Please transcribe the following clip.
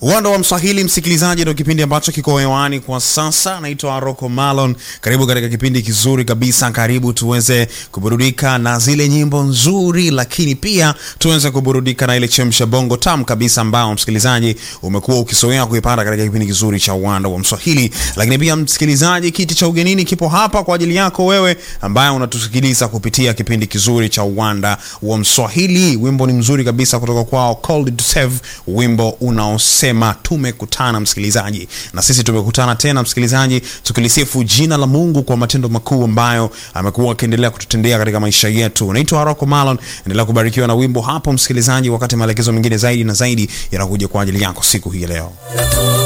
Uwanda wa Mswahili, msikilizaji, ndio kipindi ambacho kiko hewani kwa sasa. Naitwa Rocco Malon, karibu katika kipindi kizuri kabisa. Karibu tuweze kuburudika na zile nyimbo nzuri, lakini pia tuweze kuburudika na ile chemsha bongo tam kabisa, ambao msikilizaji umekuwa ukisoea kuipata katika kipindi kizuri cha Uwanda wa Mswahili. Lakini pia msikilizaji, kiti cha ugenini kipo hapa kwa ajili yako wewe ambaye unatusikiliza kupitia kipindi kizuri cha Uwanda wa Mswahili. Wimbo ni mzuri kabisa kutoka kwao Called to Save, wimbo unaosema tumekutana msikilizaji, na sisi tumekutana tena msikilizaji, tukilisifu jina la Mungu kwa matendo makuu ambayo amekuwa akiendelea kututendea katika maisha yetu. Naitwa Rocco Malon, endelea kubarikiwa na wimbo hapo msikilizaji, wakati maelekezo mengine zaidi na zaidi yanakuja kwa ajili yako siku hii leo.